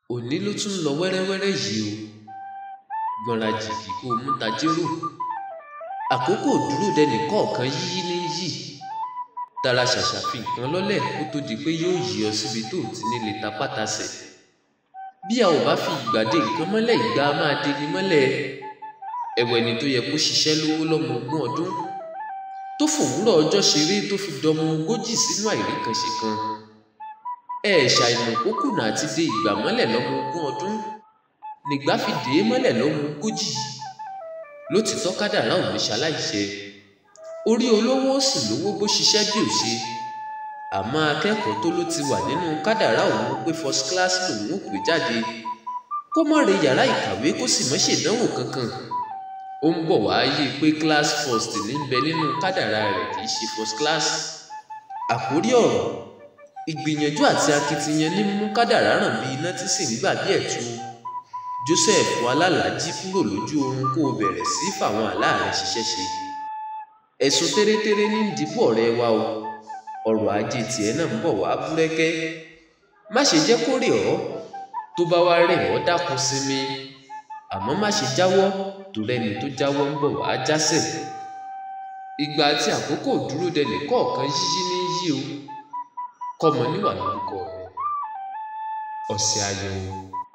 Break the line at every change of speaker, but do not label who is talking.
òní ló tún ń lọ wẹ́rẹ́wẹ́rẹ́ yìí o gbọ́nra jìgì kó o mú tajérò àkókò dúró dẹnì kọ̀ọ̀kan yíyí ní yí tara ṣàṣà fi nǹkan lọ́lẹ̀ kó tó di pé yóò yí ọ síbi tó ti ní lè ta pátasẹ̀ bí a ò bá fi ìgbà dé nǹkan mọ́lẹ̀ ìgbà á máa deni mọ́lẹ̀ ẹ̀wẹ̀ ni tó yẹ kó ṣiṣẹ́ lówó lọ́mọ ogún ọdún tó fòwúrọ̀ ọjọ́ ṣeré tó fi dọmọ ogójì sínú àìríkanṣe kan ẹ ṣàìmọ̀ kó kùnà àti dé ìgbà mọ́lẹ̀ lọ́mọ ogún ọdún nígbà fi dè é mọ́lẹ̀ lọ́mọ ogójì lótìtọ́ kádàrá ò ní ṣaláìṣẹ orí olówó sì lówó bó ṣiṣẹ́ bí ò ṣe àmọ́ akẹ́kọ̀ọ́ tó ló ti wà nínú kádàrá òun pé first class lòun ò pè jáde kó má re yàrá ìkàwé kó sì má ṣèdánwò kankan ó ń bọ̀ wá yí pé class first ní bẹ nínú kádàrá rẹ̀ kì í ṣe first class àkórí ọ̀rọ̀ ìgbìyànjú àti akitiyan ní mú kádàrá ràn bí iná tí sì ń gbà bí ẹ̀tù Joseph alálàájí kúrò lójú oorun kó o bẹ̀rẹ̀ sí fàwọn àlá rẹ̀ ṣiṣẹ́ ṣe ẹ̀sùn tẹ́rẹ́tẹ́rẹ́ ní dìbò ọ̀rẹ́ wa o ọrọ̀ ajé tiẹ̀ náà ń bọ̀ wá búrẹ́kẹ́ má ṣe jẹ́ kó rè ọ́ tó bá wá rè ọ́ dákun sinmi àmọ́ má ṣe jáwọ́ torí ẹni tó jáwọ́ ń bọ̀ wá jásẹ̀ ìgbà àti àkókò dúró dẹnì kọ̀ọ̀kan yíyí ní yí o kọ́mọ níwà lórúkọ rẹ̀ ọ̀sẹ̀ ayọ̀ o.